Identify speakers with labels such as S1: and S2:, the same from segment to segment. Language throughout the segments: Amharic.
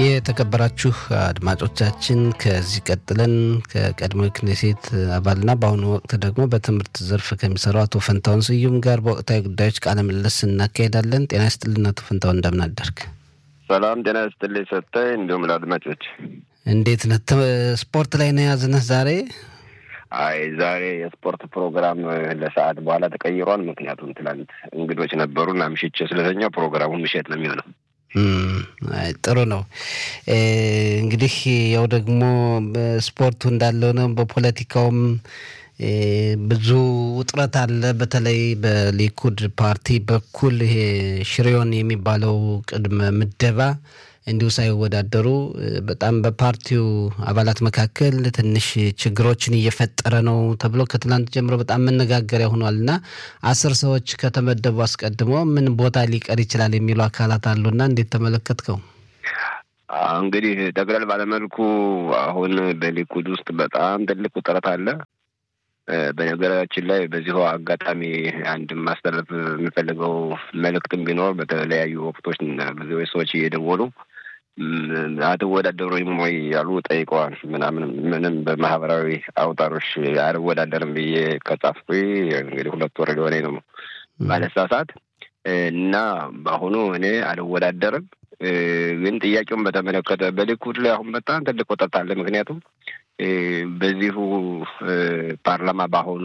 S1: የተከበራችሁ አድማጮቻችን ከዚህ ቀጥለን ከቀድሞ ክኔሴት አባልና በአሁኑ ወቅት ደግሞ በትምህርት ዘርፍ ከሚሰሩ አቶ ፈንታውን ስዩም ጋር በወቅታዊ ጉዳዮች ቃለ ምልልስ እናካሄዳለን። ጤና ይስጥልን አቶ ፈንታውን፣ እንደምን አደርክ?
S2: ሰላም ጤና ይስጥልኝ ሰጠኝ፣ እንዲሁም ለአድማጮች
S1: እንዴት ነህ? ስፖርት ላይ ነው የያዝንህ ዛሬ?
S2: አይ ዛሬ የስፖርት ፕሮግራም ለሰዓት በኋላ ተቀይሯል። ምክንያቱም ትላንት እንግዶች ነበሩና ምሽቼ ስለተኛው ፕሮግራሙን ምሽት ነው የሚሆነው።
S1: ጥሩ ነው። እንግዲህ ያው ደግሞ ስፖርቱ እንዳለው ነው። በፖለቲካውም ብዙ ውጥረት አለ። በተለይ በሊኩድ ፓርቲ በኩል ይሄ ሽሬዮን የሚባለው ቅድመ ምደባ እንዲሁ ሳይወዳደሩ በጣም በፓርቲው አባላት መካከል ትንሽ ችግሮችን እየፈጠረ ነው ተብሎ ከትላንት ጀምሮ በጣም መነጋገሪያ ሆኗል እና አስር ሰዎች ከተመደቡ አስቀድሞ ምን ቦታ ሊቀር ይችላል የሚሉ አካላት አሉና እንዴት ተመለከትከው?
S2: እንግዲህ ጠቅለል ባለመልኩ አሁን በሊኩድ ውስጥ በጣም ትልቅ ውጥረት አለ። በነገራችን ላይ በዚሁ አጋጣሚ አንድ ማስተላለፍ የሚፈልገው መልእክትም ቢኖር በተለያዩ ወቅቶች ብዙ ሰዎች እየደወሉ አትወዳደሩም ወይ ያሉ ጠይቀዋል። ምናምን ምንም በማህበራዊ አውታሮች አልወዳደርም ብዬ ከጻፍኩ እንግዲህ ሁለት ወር ሊሆነኝ ነው ባለሳሳት እና በአሁኑ እኔ አልወዳደርም። ግን ጥያቄውን በተመለከተ በሊኩድ ላይ አሁን በጣም ትልቅ ውጥረት አለ። ምክንያቱም በዚሁ ፓርላማ በአሁኑ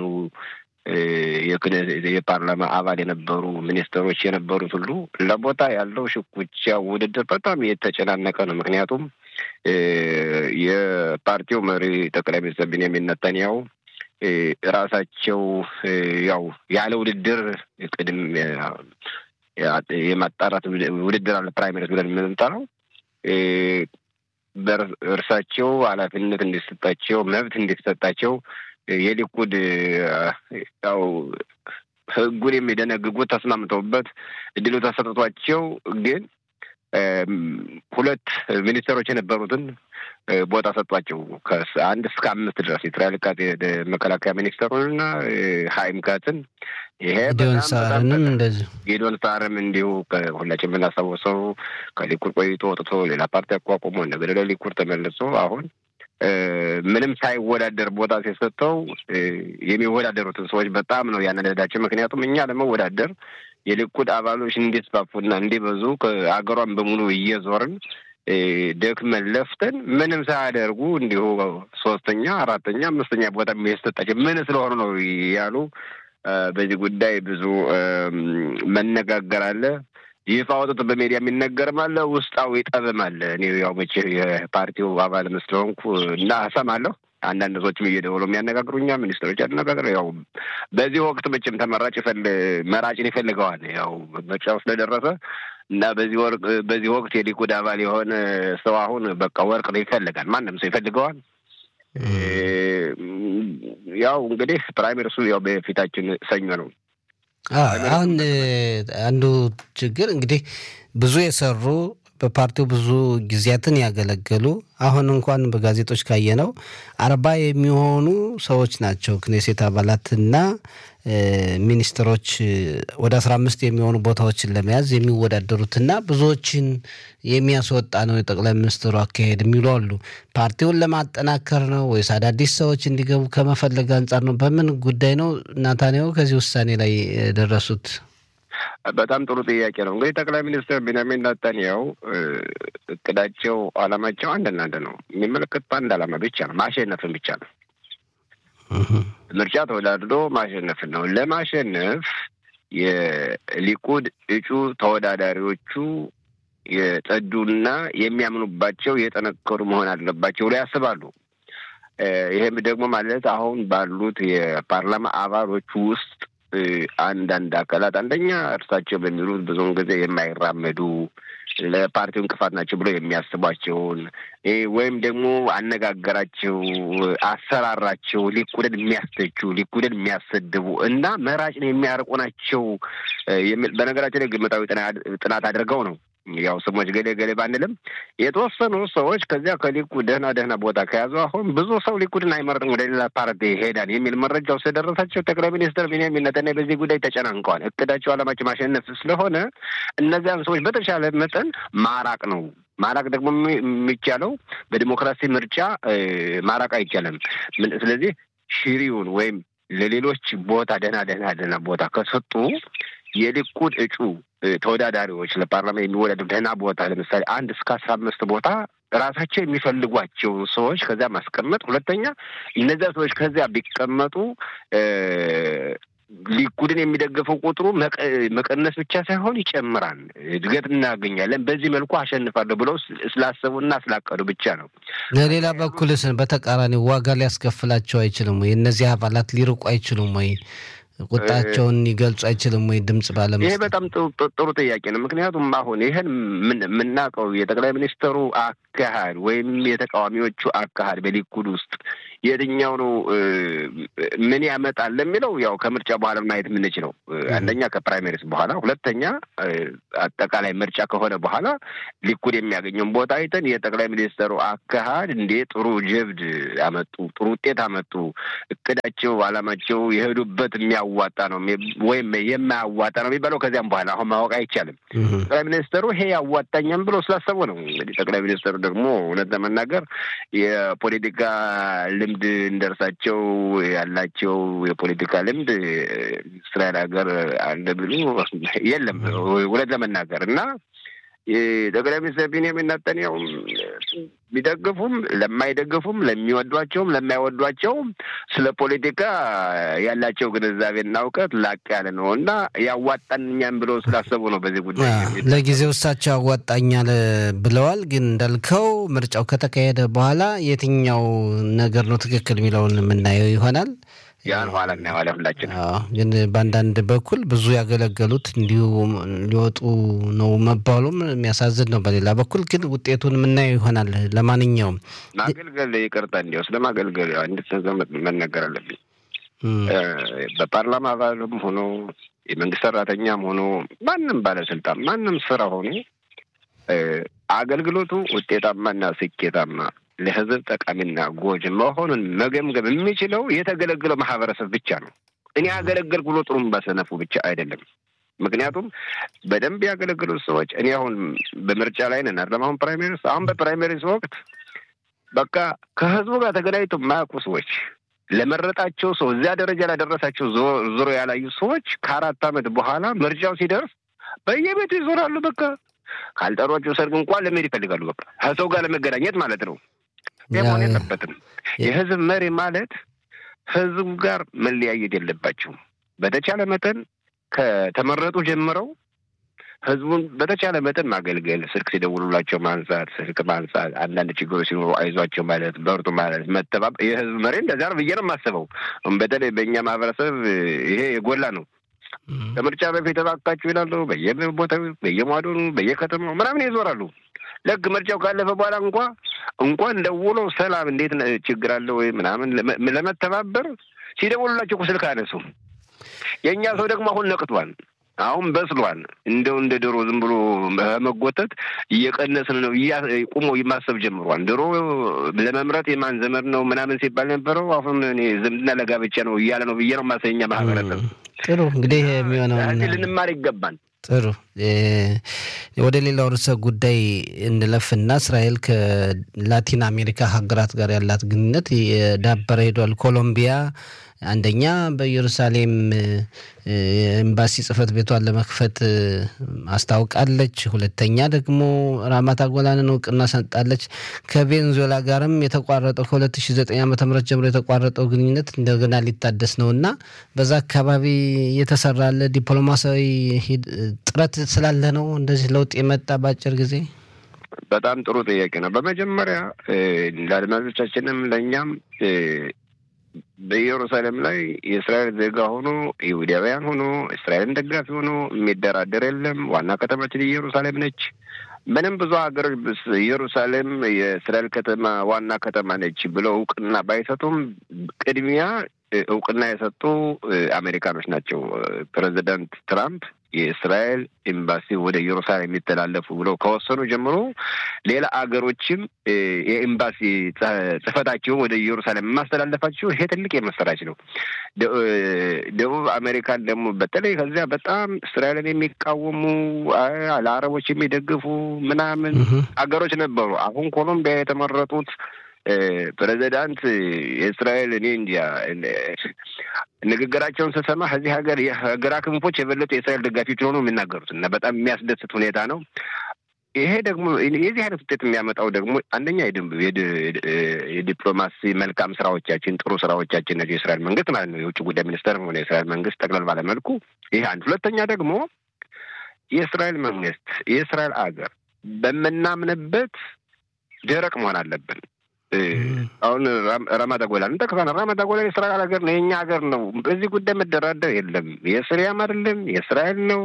S2: የፓርላማ አባል የነበሩ ሚኒስትሮች የነበሩት ሁሉ ለቦታ ያለው ሽኩቻ ውድድር በጣም የተጨናነቀ ነው። ምክንያቱም የፓርቲው መሪ ጠቅላይ ሚኒስትር ቢንያሚን ኔታንያሁ ራሳቸው ያው ያለ ውድድር ቅድም የማጣራት ውድድር አለ ፕራይመሪስ ብለን የምንጠራው እርሳቸው ኃላፊነት እንዲሰጣቸው መብት እንዲሰጣቸው የሊኩድ ያው ሕጉን የሚደነግጉት ተስማምተውበት እድሉ ተሰጥቷቸው ግን ሁለት ሚኒስትሮች የነበሩትን ቦታ ሰጧቸው። ከአንድ እስከ አምስት ድረስ የእስራኤል ካት መከላከያ ሚኒስትሩንና ሀይም ካትን ይሄ
S1: ጌዶን ሳርንም እንደዚሁ
S2: ጌዶን ሳርም እንዲሁ ሁላችን የምናስታውሰው ከሊኩድ ቆይቶ ወጥቶ ሌላ ፓርቲ አቋቁሞ እንደገደ ሊኩድ ተመልሶ አሁን ምንም ሳይወዳደር ቦታ ሲሰጠው የሚወዳደሩትን ሰዎች በጣም ነው ያነደዳቸው። ምክንያቱም እኛ ለመወዳደር የሊኩድ አባሎች እንዲስፋፉና እንዲበዙ ከአገሯን በሙሉ እየዞርን ደክመን ለፍተን ምንም ሳያደርጉ እንዲሁ ሶስተኛ፣ አራተኛ፣ አምስተኛ ቦታ የሚሰጣቸው ምን ስለሆኑ ነው ያሉ በዚህ ጉዳይ ብዙ መነጋገር አለ። ይፋ ወጥቶ በሜዲያ የሚነገርም አለ፣ ውስጣዊ ጠብም አለ። እኔ ያው መቼ የፓርቲው አባል ስለሆንኩ እና እሰማለሁ። አንዳንድ ሰዎችም እየደወሉ የሚያነጋግሩኛ ሚኒስትሮች ያነጋግረ ያው በዚህ ወቅት መቼም ተመራጭ መራጭን ይፈልገዋል። ያው ምርጫው ስለደረሰ እና በዚህ ወርቅ በዚህ ወቅት የሊኩድ አባል የሆነ ሰው አሁን በቃ ወርቅ ነው ይፈልጋል። ማንም ሰው ይፈልገዋል። ያው እንግዲህ ፕራይመሪሱ ያው በፊታችን ሰኞ ነው።
S1: አሁን አንዱ ችግር እንግዲህ ብዙ የሰሩ በፓርቲው ብዙ ጊዜያትን ያገለገሉ አሁን እንኳን በጋዜጦች ካየነው አርባ የሚሆኑ ሰዎች ናቸው ክኔሴት አባላትና ሚኒስትሮች ወደ አስራ አምስት የሚሆኑ ቦታዎችን ለመያዝ የሚወዳደሩትና ብዙዎችን የሚያስወጣ ነው የጠቅላይ ሚኒስትሩ አካሄድ የሚሉ አሉ። ፓርቲውን ለማጠናከር ነው ወይስ አዳዲስ ሰዎች እንዲገቡ ከመፈለግ አንጻር ነው? በምን ጉዳይ ነው ናታንያሁ ከዚህ ውሳኔ ላይ የደረሱት?
S2: በጣም ጥሩ ጥያቄ ነው። እንግዲህ ጠቅላይ ሚኒስትር ቢንያሚን ኔታንያሁ እቅዳቸው፣ አላማቸው አንድና አንድ ነው። የሚመለከት በአንድ አላማ ብቻ ነው፣ ማሸነፍን ብቻ ነው። ምርጫ ተወዳድሮ ማሸነፍን ነው። ለማሸነፍ የሊኩድ እጩ ተወዳዳሪዎቹ የጸዱና የሚያምኑባቸው የጠነከሩ መሆን አለባቸው ብለው ያስባሉ። ይሄም ደግሞ ማለት አሁን ባሉት የፓርላማ አባሎች ውስጥ አንዳንድ አካላት አንደኛ እርሳቸው በሚሉት ብዙውን ጊዜ የማይራመዱ ለፓርቲው እንቅፋት ናቸው ብሎ የሚያስቧቸውን ወይም ደግሞ አነጋገራቸው፣ አሰራራቸው ሊኩድን የሚያስተቹ ሊኩድን የሚያሰድቡ እና መራጭን የሚያርቁ ናቸው የሚል በነገራችን ላይ ግምታዊ ጥናት አድርገው ነው ያው ስሞች ገሌ ገሌ ባንልም የተወሰኑ ሰዎች ከዚያ ከሊኩድ ደህና ደህና ቦታ ከያዙ አሁን ብዙ ሰው ሊኩድን አይመርጥም ወደ ሌላ ፓርቲ ይሄዳል የሚል መረጃው ስለደረሳቸው ጠቅላይ ሚኒስትር ቢንያሚን ኔታንያሁ በዚህ ጉዳይ ተጨናንቀዋል። እቅዳቸው ዓላማቸው ማሸነፍ ስለሆነ እነዚያን ሰዎች በተሻለ መጠን ማራቅ ነው ማራቅ ደግሞ የሚቻለው በዲሞክራሲ ምርጫ ማራቅ አይቻልም። ስለዚህ ሽሪውን ወይም ለሌሎች ቦታ ደህና ደህና ደህና ቦታ ከሰጡ የሊኩድ እጩ ተወዳዳሪዎች ለፓርላማ የሚወዳደሩ ደህና ቦታ ለምሳሌ አንድ እስከ አስራ አምስት ቦታ ራሳቸው የሚፈልጓቸውን ሰዎች ከዚያ ማስቀመጥ። ሁለተኛ እነዚያ ሰዎች ከዚያ ቢቀመጡ ሊኩድን የሚደግፈው ቁጥሩ መቀነስ ብቻ ሳይሆን ይጨምራል፣ እድገት እናገኛለን። በዚህ መልኩ አሸንፋለሁ ብለው ስላሰቡና ስላቀዱ ብቻ ነው።
S1: ለሌላ በኩልስ በተቃራኒ ዋጋ ሊያስከፍላቸው አይችልም ወይ? እነዚህ አባላት ሊርቁ አይችሉም ወይ? ቁጣቸውን ሊገልጹ አይችልም ወይ? ድምጽ ባለመስጠት።
S2: ይሄ በጣም ጥሩ ጥያቄ ነው። ምክንያቱም አሁን ይህን የምናውቀው የጠቅላይ ሚኒስትሩ አካሄድ ወይም የተቃዋሚዎቹ አካሄድ በሊኩድ ውስጥ የትኛው ነው ምን ያመጣል ለሚለው ያው ከምርጫ በኋላ ማየት የምንችለው አንደኛ ከፕራይሜሪስ በኋላ፣ ሁለተኛ አጠቃላይ ምርጫ ከሆነ በኋላ ሊኩድ የሚያገኘውን ቦታ አይተን የጠቅላይ ሚኒስትሩ አካሄድ እንዴ ጥሩ ጀብድ አመጡ፣ ጥሩ ውጤት አመጡ፣ እቅዳቸው፣ አላማቸው የሄዱበት የሚያዋጣ ነው ወይም የማያዋጣ ነው የሚባለው ከዚያም በኋላ አሁን ማወቅ አይቻልም። ጠቅላይ ሚኒስትሩ ይሄ ያዋጣኛም ብሎ ስላሰቡ ነው። እንግዲህ ጠቅላይ ሚኒስትሩ ደግሞ እውነት ለመናገር የፖለቲካ ልምድ እንደርሳቸው ያላቸው የፖለቲካ ልምድ እስራኤል ሀገር አለ ብሎ የለም እውነት ለመናገር እና ጠቅላይ ሚኒስትር ቢንያሚን ኔታንያሁ ቢደግፉም ለማይደግፉም ለሚወዷቸውም ለማይወዷቸውም ስለ ፖለቲካ ያላቸው ግንዛቤና እውቀት ላቅ ያለ ነው እና ያዋጣኛም ብሎ ስላሰቡ ነው። በዚህ ጉዳይ
S1: ለጊዜው እሳቸው ያዋጣኛል ብለዋል። ግን እንዳልከው ምርጫው ከተካሄደ በኋላ የትኛው ነገር ነው ትክክል የሚለውን የምናየው ይሆናል።
S2: ያን ኋላ እናየዋለን ሁላችን።
S1: ግን በአንዳንድ በኩል ብዙ ያገለገሉት እንዲሁ ሊወጡ ነው መባሉም የሚያሳዝን ነው። በሌላ በኩል ግን ውጤቱን የምናየው ይሆናል። ለማንኛውም
S2: ማገልገል ይቅርታ፣ እንዲያው ስለ ማገልገል አንዲት ነገር መነገር አለብኝ። በፓርላማ አባልም ሆኖ የመንግስት ሰራተኛም ሆኖ ማንም ባለስልጣን ማንም ስራ ሆኖ አገልግሎቱ ውጤታማና ስኬታማ ለህዝብ ጠቃሚና ጎጅ መሆኑን መገምገም የሚችለው የተገለገለው ማህበረሰብ ብቻ ነው። እኔ ያገለገልኩ ብሎ ጥሩም ባሰነፉ ብቻ አይደለም። ምክንያቱም በደንብ ያገለገሉት ሰዎች እኔ አሁን በምርጫ ላይ ነን አይደለም። አሁን ፕራይሜሪስ አሁን በፕራይሜሪስ ወቅት በቃ ከህዝቡ ጋር ተገናኝተው የማያውቁ ሰዎች ለመረጣቸው ሰው እዚያ ደረጃ ላደረሳቸው ዞሮ ያላዩ ሰዎች ከአራት ዓመት በኋላ ምርጫው ሲደርስ በየቤቱ ይዞራሉ። በቃ ካልጠሯቸው ሰርግ እንኳን ለመሄድ ይፈልጋሉ። በቃ ከሰው ጋር ለመገናኘት ማለት ነው። መሆን የለበትም። የህዝብ መሪ ማለት ህዝቡ ጋር መለያየት የለባቸውም። በተቻለ መጠን ከተመረጡ ጀምረው ህዝቡን በተቻለ መጠን ማገልገል፣ ስልክ ሲደውሉላቸው ማንሳት፣ ስልክ ማንሳት፣ አንዳንድ ችግሮች ሲኖሩ አይዟቸው ማለት፣ በርቱ ማለት፣ መተባበር የህዝብ መሪ እንደዚያ ነው ብዬ ነው የማስበው። በተለይ በእኛ ማህበረሰብ ይሄ የጎላ ነው። ከምርጫ በፊት እባካችሁ ይላሉ። በየቦታው በየሟዶኑ በየከተማው ምናምን ይዞራሉ። ልክ ምርጫው ካለፈ በኋላ እንኳ እንኳን ደውለው ሰላም እንዴት ችግር አለ ወይ ምናምን ለመተባበር ሲደውሉላቸው ስልክ አነሱ። የእኛ ሰው ደግሞ አሁን ነቅቷል። አሁን በስሏል። እንደው እንደ ድሮ ዝም ብሎ መጎተት እየቀነስን ነው። ቁሞ ማሰብ ጀምሯል። ድሮ ለመምረጥ የማን ዘመድ ነው ምናምን ሲባል ነበረው። አሁን እኔ ዝምድና ለጋብቻ ነው እያለ ነው ብዬ ነው ማሰኛ ማህበረሰብ።
S1: ጥሩ እንግዲህ የሚሆነው
S2: ልንማር ይገባል።
S1: ጥሩ ወደ ሌላው ርዕሰ ጉዳይ እንለፍና እስራኤል ከላቲን አሜሪካ ሀገራት ጋር ያላት ግንኙነት የዳበረ ሄዷል። ኮሎምቢያ አንደኛ በኢየሩሳሌም ኤምባሲ ጽህፈት ቤቷን ለመክፈት አስታውቃለች። ሁለተኛ ደግሞ ራማት ጎላንን እውቅና ሰጣለች። ከቬንዙዌላ ጋርም የተቋረጠው ከ2009 ዓ ም ጀምሮ የተቋረጠው ግንኙነት እንደገና ሊታደስ ነው እና በዛ አካባቢ እየተሰራ ያለ ዲፕሎማሲያዊ ጥረት ስላለ ነው እንደዚህ ለውጥ የመጣ በአጭር ጊዜ።
S2: በጣም ጥሩ ጥያቄ ነው። በመጀመሪያ ለአድማጮቻችንም ለእኛም በኢየሩሳሌም ላይ የእስራኤል ዜጋ ሆኖ ይሁዳውያን ሆኖ እስራኤልን ደጋፊ ሆኖ የሚደራደር የለም። ዋና ከተማችን ኢየሩሳሌም ነች። ምንም ብዙ ሀገሮች ኢየሩሳሌም የእስራኤል ከተማ ዋና ከተማ ነች ብለው እውቅና ባይሰጡም ቅድሚያ እውቅና የሰጡ አሜሪካኖች ናቸው። ፕሬዚዳንት ትራምፕ የእስራኤል ኤምባሲ ወደ ኢየሩሳሌም የሚተላለፉ ብለው ከወሰኑ ጀምሮ ሌላ አገሮችም የኤምባሲ ጽሕፈታቸውን ወደ ኢየሩሳሌም የማስተላለፋቸው ይሄ ትልቅ የመሰራች ነው። ደቡብ አሜሪካን ደግሞ በተለይ ከዚያ በጣም እስራኤልን የሚቃወሙ ለአረቦች የሚደግፉ ምናምን አገሮች ነበሩ። አሁን ኮሎምቢያ የተመረጡት ፕሬዚዳንት የእስራኤል እኔ እንዲያ ንግግራቸውን ስሰማ ከዚህ ሀገር የግራ ክንፎች የበለጡ የእስራኤል ደጋፊዎች ሆኑ የሚናገሩት እና በጣም የሚያስደስት ሁኔታ ነው። ይሄ ደግሞ የዚህ አይነት ውጤት የሚያመጣው ደግሞ አንደኛ የዲፕሎማሲ መልካም ስራዎቻችን ጥሩ ስራዎቻችን ነው የእስራኤል መንግስት ማለት ነው የውጭ ጉዳይ ሚኒስተር ሆነ የእስራኤል መንግስት ጠቅለል ባለመልኩ ይሄ አንድ። ሁለተኛ ደግሞ የእስራኤል መንግስት የእስራኤል አገር በምናምንበት ደረቅ መሆን አለብን። አሁን ራማዳ ጎላን እንጠቅሳለን። ራማዳ ጎላ የእስራኤል ሀገር ነው፣ የእኛ ሀገር ነው። በዚህ ጉዳይ መደራደር የለም። የስሪያም አይደለም የእስራኤል ነው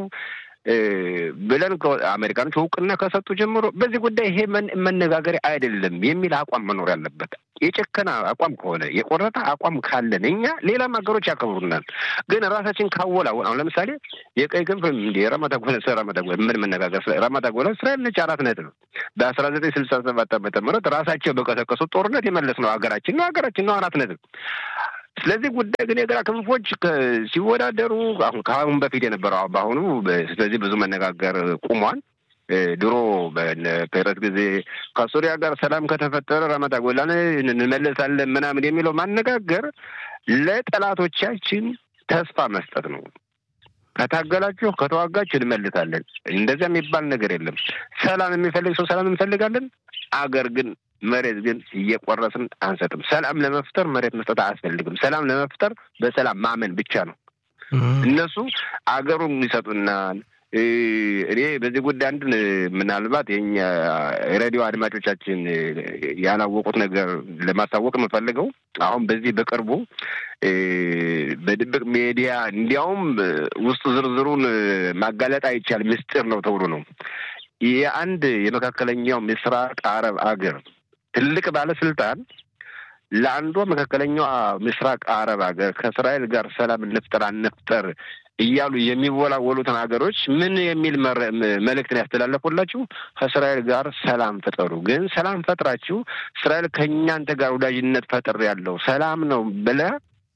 S2: ብለን አሜሪካኖች እውቅና ከሰጡ ጀምሮ በዚህ ጉዳይ ይሄ መነጋገሪያ አይደለም የሚል አቋም መኖር ያለበት። የጨከና አቋም ከሆነ የቆረጠ አቋም ካለን እኛ ሌላም ሀገሮች ያከብሩናል። ግን ራሳችን ካወላወን አሁን ለምሳሌ የቀይ ክንፍ እንዲ ረማዳ ጎላ ስለ ረማዳ ጎላ ምን መነጋገር ስለ ረማዳ ጎላ እስራኤል ነች አራት ነጥብ በአስራ ዘጠኝ ስልሳ ሰባት ዓመተ ምህረት ራሳቸው በቀሰቀሱት ጦርነት የመለስ ነው ሀገራችን ነው ሀገራችን ነው አራት ነጥብ ስለዚህ ጉዳይ ግን የግራ ክንፎች ሲወዳደሩ አሁን ከአሁን በፊት የነበረው በአሁኑ ስለዚህ ብዙ መነጋገር ቁሟል። ድሮ በፔረት ጊዜ ከሱሪያ ጋር ሰላም ከተፈጠረ ረመዳ ጎላን እንመለሳለን ምናምን የሚለው ማነጋገር ለጠላቶቻችን ተስፋ መስጠት ነው። ከታገላችሁ ከተዋጋችሁ እንመልሳለን። እንደዚያ የሚባል ነገር የለም። ሰላም የሚፈልግ ሰው ሰላም እንፈልጋለን። አገር ግን መሬት ግን እየቆረስን አንሰጥም። ሰላም ለመፍጠር መሬት መስጠት አያስፈልግም። ሰላም ለመፍጠር በሰላም ማመን ብቻ ነው። እነሱ አገሩን ይሰጡናል። እኔ በዚህ ጉዳይ አንድ ምናልባት የኛ ሬዲዮ አድማጮቻችን ያላወቁት ነገር ለማሳወቅ የምፈልገው አሁን በዚህ በቅርቡ በድብቅ ሜዲያ እንዲያውም ውስጥ ዝርዝሩን ማጋለጥ አይቻል ምስጢር ነው ተብሎ ነው የአንድ የመካከለኛው ምስራቅ አረብ አገር ትልቅ ባለስልጣን ለአንዷ መካከለኛው ምስራቅ አረብ ሀገር ከእስራኤል ጋር ሰላም እንፍጠር አንፍጠር እያሉ የሚወላወሉትን ሀገሮች ምን የሚል መልእክትን ያስተላለፉላችሁ? ከእስራኤል ጋር ሰላም ፍጠሩ። ግን ሰላም ፈጥራችሁ እስራኤል ከእኛንተ ጋር ወዳጅነት ፈጥር ያለው ሰላም ነው ብለህ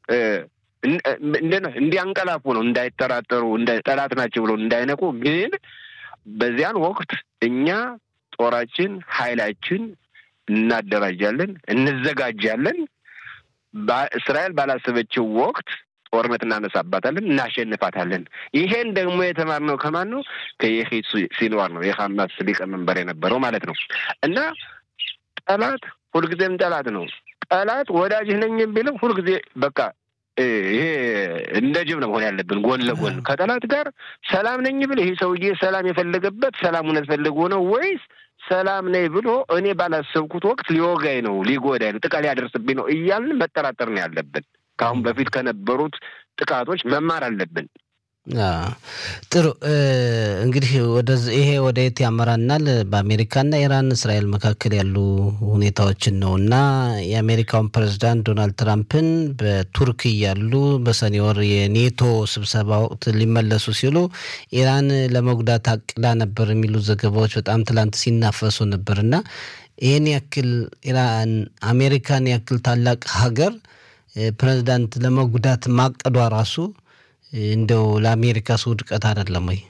S2: እንዲያንቀላፉ ነው፣ እንዳይጠራጠሩ፣ ጠላት ናቸው ብሎ እንዳይነቁ። ግን በዚያን ወቅት እኛ ጦራችን ኃይላችን እናደራጃለን፣ እንዘጋጃለን። እስራኤል ባላሰበችው ወቅት ጦርነት እናነሳባታለን፣ እናሸንፋታለን። ይሄን ደግሞ የተማርነው ከማን ነው? ከየሂ ሲንዋር ነው፣ የሐማስ ሊቀመንበር የነበረው ማለት ነው። እና ጠላት ሁልጊዜም ጠላት ነው። ጠላት ወዳጅህ ነኝ ቢልም ሁልጊዜ በቃ ይሄ እንደ ጅብ ነው መሆን ያለብን፣ ጎን ለጎን ከጠላት ጋር ሰላም ነኝ ብል ይሄ ሰውዬ ሰላም የፈለገበት ሰላሙን ፈልጎ ነው ወይስ ሰላም ነኝ ብሎ እኔ ባላሰብኩት ወቅት ሊወጋኝ ነው፣ ሊጎዳኝ ነው፣ ጥቃት ሊያደርስብኝ ነው እያልን መጠራጠር ነው ያለብን። ከአሁን በፊት ከነበሩት ጥቃቶች መማር አለብን።
S1: ጥሩ እንግዲህ ይሄ ወደ የት ያመራናል? በአሜሪካና ኢራን እስራኤል መካከል ያሉ ሁኔታዎችን ነው እና የአሜሪካውን ፕሬዚዳንት ዶናልድ ትራምፕን በቱርክ እያሉ በሰኔ ወር የኔቶ ስብሰባ ወቅት ሊመለሱ ሲሉ ኢራን ለመጉዳት አቅዳ ነበር የሚሉ ዘገባዎች በጣም ትላንት ሲናፈሱ ነበር እና ይህን ያክል ኢራን አሜሪካን ያክል ታላቅ ሀገር ፕሬዚዳንት ለመጉዳት ማቀዷ ራሱ እንደው ለአሜሪካስ ውድቀት አይደለም ወይ?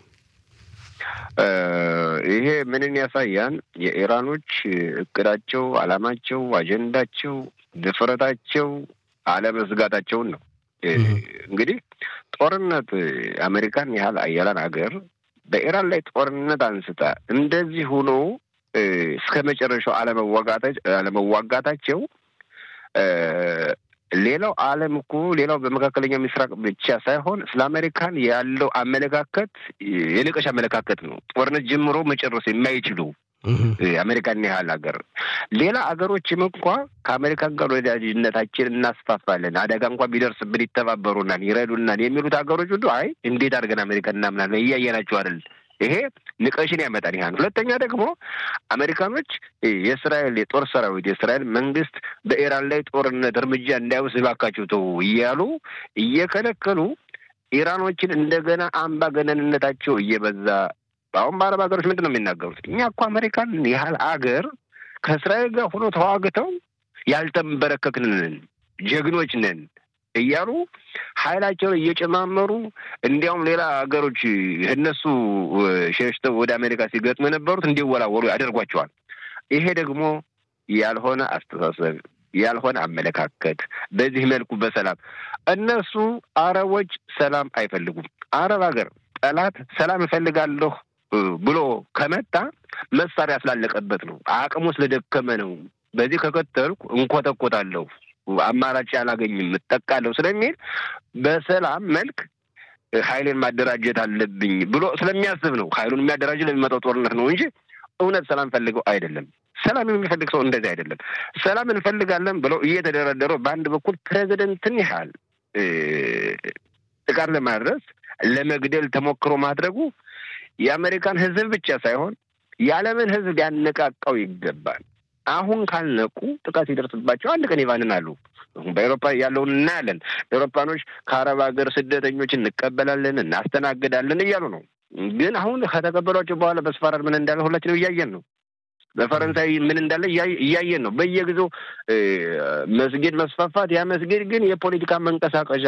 S2: ይሄ ምንን ያሳያል? የኢራኖች እቅዳቸው፣ አላማቸው፣ አጀንዳቸው፣ ድፍረታቸው አለመስጋታቸውን ነው። እንግዲህ ጦርነት አሜሪካን ያህል አያላን ሀገር በኢራን ላይ ጦርነት አንስታ እንደዚህ ሆኖ እስከ መጨረሻው አለመዋጋታቸው ሌላው ዓለም እኮ ሌላው በመካከለኛው ምስራቅ ብቻ ሳይሆን ስለ አሜሪካን ያለው አመለካከት የንቀሽ አመለካከት ነው። ጦርነት ጀምሮ መጨረስ የማይችሉ አሜሪካን ያህል ሀገር ሌላ ሀገሮችም እንኳ ከአሜሪካን ጋር ወዳጅነታችን እናስፋፋለን፣ አደጋ እንኳ ቢደርስብን ይተባበሩናል፣ ይረዱናል የሚሉት ሀገሮች ሁሉ አይ እንዴት አድርገን አሜሪካን እናምናለን እያየናቸው አይደል? ይሄ ንቀሽን ያመጣል። ይህ ሁለተኛ ደግሞ አሜሪካኖች የእስራኤል የጦር ሰራዊት የእስራኤል መንግስት በኢራን ላይ ጦርነት እርምጃ እንዳይወስድ እባካችሁ ተው እያሉ እየከለከሉ ኢራኖችን እንደገና አምባገነንነታቸው እየበዛ አሁን በአረብ ሀገሮች ምንድን ነው የሚናገሩት? እኛ እኮ አሜሪካን ያህል አገር ከእስራኤል ጋር ሆኖ ተዋግተው ያልተንበረከክን ነን፣ ጀግኖች ነን እያሉ ኃይላቸውን እየጨማመሩ እንዲያውም ሌላ ሀገሮች እነሱ ሸሽተው ወደ አሜሪካ ሲገጥሙ የነበሩት እንዲወላወሉ ያደርጓቸዋል። ይሄ ደግሞ ያልሆነ አስተሳሰብ ያልሆነ አመለካከት በዚህ መልኩ በሰላም እነሱ አረቦች ሰላም አይፈልጉም። አረብ ሀገር ጠላት ሰላም እፈልጋለሁ ብሎ ከመጣ መሳሪያ ስላለቀበት ነው፣ አቅሙ ስለደከመ ነው። በዚህ ከቀጠልኩ እንኮተኮታለሁ፣ አማራጭ አላገኝም፣ እጠቃለሁ ስለሚል በሰላም መልክ ኃይሌን ማደራጀት አለብኝ ብሎ ስለሚያስብ ነው። ኃይሉን የሚያደራጅ ለሚመጣው ጦርነት ነው እንጂ እውነት ሰላም ፈልገው አይደለም። ሰላም የሚፈልግ ሰው እንደዚህ አይደለም። ሰላም እንፈልጋለን ብለው እየተደረደረው በአንድ በኩል ፕሬዚደንትን ያህል ጥቃት ለማድረስ ለመግደል ተሞክሮ ማድረጉ የአሜሪካን ሕዝብ ብቻ ሳይሆን የዓለምን ሕዝብ ሊያነቃቃው ይገባል። አሁን ካልነቁ ጥቃት ይደርስባቸው አንድ ቀን ይባንናሉ። በኤሮፓ ያለውን እናያለን። ኤሮፓኖች ከአረብ ሀገር ስደተኞች እንቀበላለን፣ እናስተናግዳለን እያሉ ነው። ግን አሁን ከተቀበሏቸው በኋላ በስፋራድ ምን እንዳለ ሁላችንም እያየን ነው። በፈረንሳይ ምን እንዳለ እያየን ነው። በየጊዜው መስጊድ መስፋፋት፣ ያ መስጊድ ግን የፖለቲካ መንቀሳቀሻ